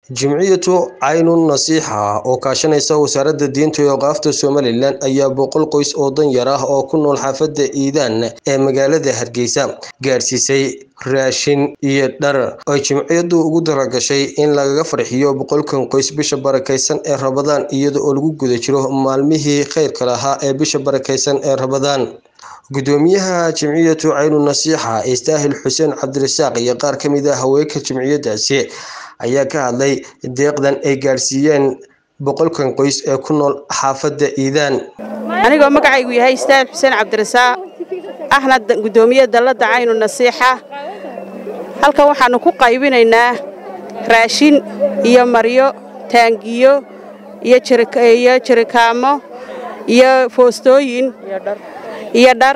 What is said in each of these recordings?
Jimciyadu Caynun Nasiixa oo kaashanaysa Wasaaradda Diinta iyo Awqaafta Somalilan ayaa boqol qoys oo danyar ah oo ku nool xaafadda Iidaan ee magaalada Hargeysa gaarsiisay raashin iyo dhar ay jimciyadu ugu talagashay in lagaga farxiyo boqolkan qoys bisha barakeysan ee Ramadaan iyada oo lagu guda jiro maalmihii khayrka lahaa ee bisha barakeysan ee Ramadaan gudoomiyaha jimciyadu Caynun Nasiixa Istaahil Xuseen Cabdirasaaq iyo qaar ka mid ah haweenka jimciyadaasi ayaa ka hadlay deeqdan ay gaarsiiyeen boqolkan qoys ee ku nool xaafadda Iidaan anigoo magacaygu yahay istaahil xuseen cabdirasaaq ahna gudoomiye dalladda Caynun Nasiixa halkan waxaanu ku qaybinaynaa raashin iyo maryo taangiyo iyo iyo jirikaamo iyo foostooyin iyo dhar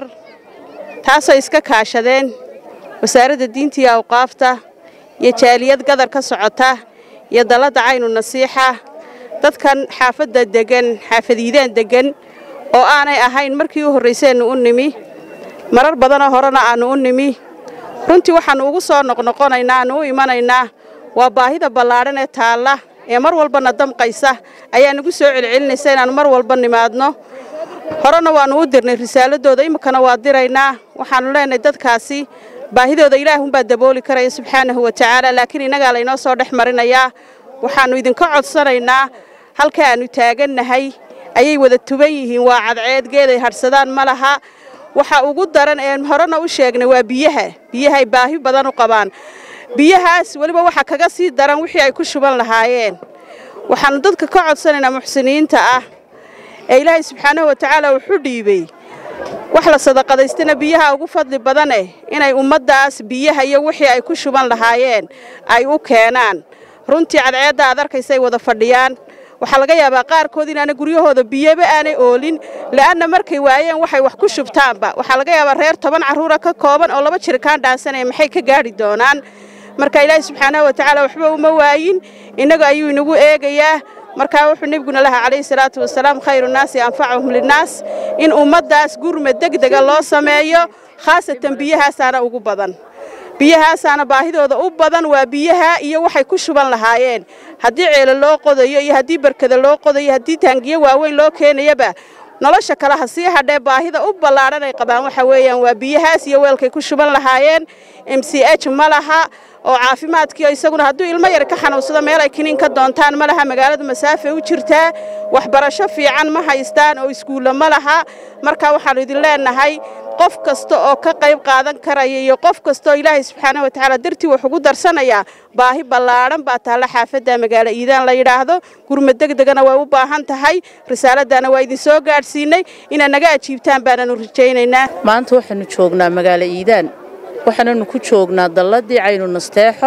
taasoo iska kaashadeen wasaaradda diinta iyo awqaafta iyo jaaliyad gadar ka socota iyo dalladda Caynun Nasiixa dadkan xaafadda degan xaafadiidaan degan oo aanay ahayn markii u horraysaynu u nimi marar badanoo horena aannu u nimi runtii waxaannu ugu soo noqnoqonaynaa aannu u imanaynaa waa baahida ballaadhan ee taalla ee mar walbana damqaysa ayaa nagu soo celcelinaysa inaannu mar walba nimaadno horena waannu u dirnay risaaladooda iminkana waa diraynaa waxaannu leenahay dadkaasi baahidooda ilaahunbaa dabooli karaya subxaanahu wa tacaala laakiin innagaa laynoo soo dhex marinayaa waxaannu idinka codsanaynaa halka aannu taagannahay ayay wada tuban yihiin waa cadceed geeday hadhsadaan ma laha waxa ugu daran ee horena u sheegnay waa biyaha biyahay baahi badan u qabaan biyahaas weliba waxa kaga sii daran wixii ay ku shuban lahaayeen waxaannu dadka ka codsanaynaa muxsiniinta ah ee ilaahay subxaanahu wa tacaala wuxu dhiibay wax la sadaqadaystana biyaha ugu fadli badaneh inay ummaddaas biyaha iyo wixii ay ku shuban lahaayeen ay u keenaan runtii cadceedda aad arkaysay wada fadhiyaan waxaa laga yaabaa qaarkood inaana guryahooda biyaba aanay oolin la'anna markay waayeen waxay wax ku shubtaanba waxaa laga yaabaa reer toban carruura ka kooban oo laba jirikaan dhaansanaya maxay ka gaadhi doonaan marka ilaahi subxaanahu wa tacaala waxba uma waayin innaga ayuu inagu eegayaa markaa wuxuu nebiguna lahaa calayhi salaatu wasalaam khayru nnaasi anfacahum linnaas in ummaddaas gurmad degdega loo sameeyo khaasatan biyahaasaana ugu badan biyahaasaana baahidooda u badan waa biyaha iyo waxay ku shuban lahaayeen haddii ceelo loo qodayo iyo haddii barkada loo qodayo haddii taangiyo waaweyn loo keenayaba nolosha kale ha sii hadhee baahida u ballaadhan ay qabaan waxa weeyaan waa biyahaas iyo weelkay ku shuban lahaayeen m c h ma laha oo caafimaadkiio isaguna hadduu ilmo yar ka xanuunsado meel ay kiniin ka doontaan ma laha magaaladu masaafe u jirtaa waxbarasho fiican ma haystaan oo iskuulla ma laha marka waxaannu idin leennahay qof kasta oo ka qayb qaadan karaya iyo qof kastaoo ilaahay subxaanahu watacaala dartii wax ugu darsanayaa baahi ballaadhan baa taalla xaafadda magaalo iidaan la yidhaahdo gurmad degdegana way u baahan tahay risaaladdaana waa idin soo gaadhsiinay inaad naga ajiibtaan baananu rajaynaynaa maanta waxaannu joognaa magaalo iidaan waxaananu ku joognaa dalladii caynu nasteexo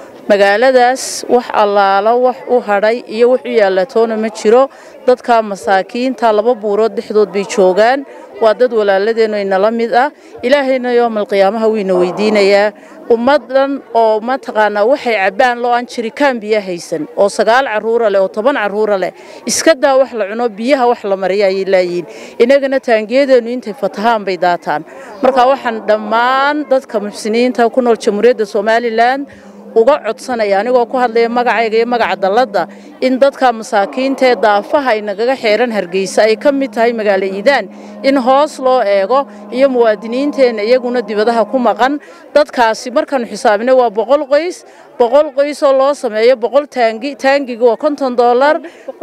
magaaladaas wax allaalo wax u hadhay iyo wax u yaallatoona ma jiro dadka masaakiinta laba buurood dhexdood bay joogaan waa dad walaaladeennu inala mid ah ilaahayna yoomal qiyaamaha wayna weydiinayaa ummaddan oo mataqaanaa waxay cabbaan loo aan jirikaan biyo haysan oo sagaal carruura leh oo toban carruura leh iska daa wax la cuno biyaha wax la mariya ayay laayihiin innagana taangiyadeennu intay fatahaan bay daataan marka waxaan dhammaan dadka muxsiniinta ku nool jamhuuriyadda somalilan uga codsanaya anigoo ku hadlaya magacayga iyo magaca dalladda in dadka masaakiinta ee daafaha ay nagaga xeeran hargeysa ay ka mid tahay magaalo iidaan in hoos loo eego iyo muwaadiniinteenna iyaguna dibadaha ku maqan dadkaasi markaannu xisaabinay waa boqol qoys boqol qoys oo loo sameeyo boqol taangi taangiga waa konton dollar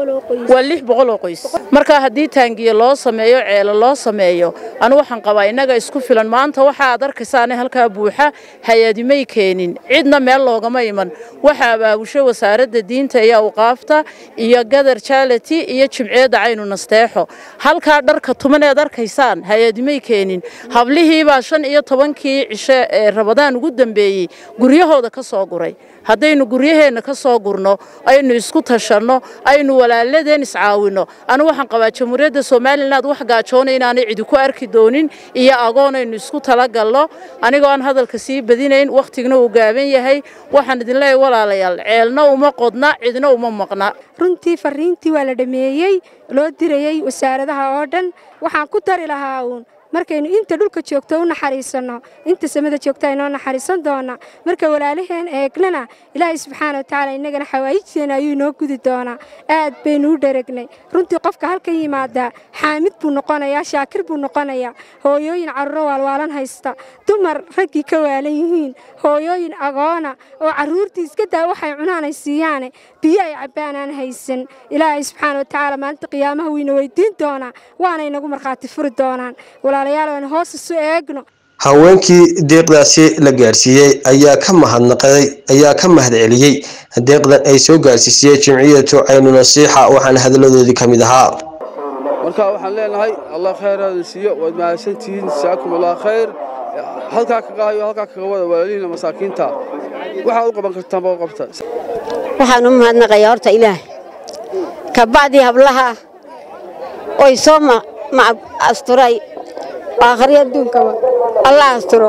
waa lix boqol oo qoys marka haddii taangiya loo sameeyo ceelo loo sameeyo anu waxaan qabaa innaga isku filan maanta waxa aad arkaysaane halkaa buuxa hay-adimay keenin cidna meel loogama iman waxa abaabushay wasaaradda diinta iyo awqaafta iyo gadar jaalati iyo jimciyadda caynu nasteexo halkaa dharka tumaneed arkaysaan hay-adimay keenin hablihiibaa shan iyo tobankii cishe ee rabadaan ugu dambeeyey guryahooda ka soo guray haddaynu guryaheenna ka soo gurno aynu isku tashanno aynu walaaladeen iscaawinno anu waxaan qabaa jamhuuriyadda somalilan wax gaajoona inaanay cidi ku arki doonin iyo agoonaynu isku talagalno anigoo aan hadalka sii badinayn wakhtigna uu gaaban yahay waxaan idin leeyahay walaalayaal ceelna uma qodna cidna uma maqna runtii fariintii waa la dhameeyey loo dirayey wasaaradaha oo dhan waxaan ku dari lahaa uun markaynu inta dhulka joogto u naxariisanno inta samada joogta inoo naxariisan doona marka walaalaheen eegnana ilaahay subxaana wa tacaala innagana xawaayijteena ayuu inoo gudi doonaa aad baynu u dharagnay runtii qofka halkan yimaadaa xaamid buu noqonayaa shaakir buu noqonayaa hooyooyin carruuro waalwaalan haysta dumar raggii ka waalan yihiin hooyooyin agoona oo carruurtii iska daa waxay cunaanay siiyaane biyo ay cabbaan aan haysan ilaahay subxaana wa tacaala maalinta qiyaamaha wuyna weydiin doonaa waana inagu markhaati furi doonaan walaalayaal aan hoos isu eegno haweenkii deeqdaasi la gaarsiiyey ayaa ka mahadnaqay ayaa ka mahad celiyey deeqdan ay soo gaarsiisiyey jimciyatu caynu nasiixa waxaana hadalladoodii ka mid ahaa marka waxaan leenahay allah khayraada siiyo waad mahadsantihiin jasaakum allah khayr halkaa kaga hayo halkaa kaga wada walaalihiina masaakiinta waxaad u qaban kartaan baa u qabta waxaan u mahadnaqayaa horta ilaah kabacdii hablaha oy soo asturay aakhri adduunkaba allah asturo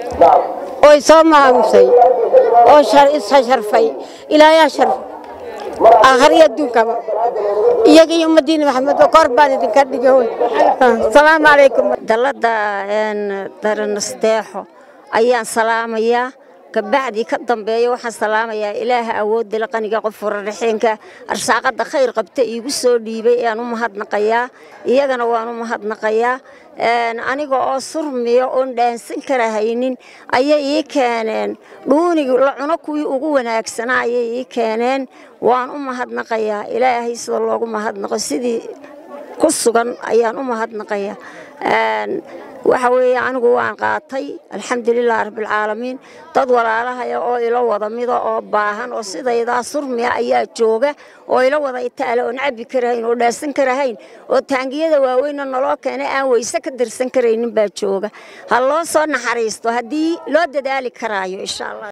oy soo maamusay oo ishasharfay ilaayaa sharfay aakhri adduunkaba iyaga iyo ummaddiina maxamed kor baan idinka dhigay hoy asalaamu calaykum dalladda daranasteexo ayaan salaamayaa kabacdii ka dambeeya waxaan salaamayaa ilaaha awoodda la qaniga qof furaraxeenka arsaaqadda khayr qabta iigu soo dhiibay ayaan u mahadnaqayaa iyagana waan u mahadnaqayaa aniga oo surmiya oon dhaansan kara haynin ayay ii keeneen dhuunig la cuno kuwii ugu wanaagsanaa ayay ii keeneen waan u mahadnaqayaa ilaahay sida loogu mahadnaqo sidii ku sugan ayaan u mahadnaqayaa waxa weeye anigu waan qaatay alxamdulilah rabbilcaalamiin dad walaalahaya oo ilo wada mida oo baahan oo sidaydaa surmiya ayaa jooga oo ilo wada itaale oon cabbi karahayn oo dhaasan karahayn oo taangiyada waaweynna naloo keenay aan weyse ka dirsan karaynin baa jooga ha loo soo naxariisto haddii loo dadaali karaayo insha allah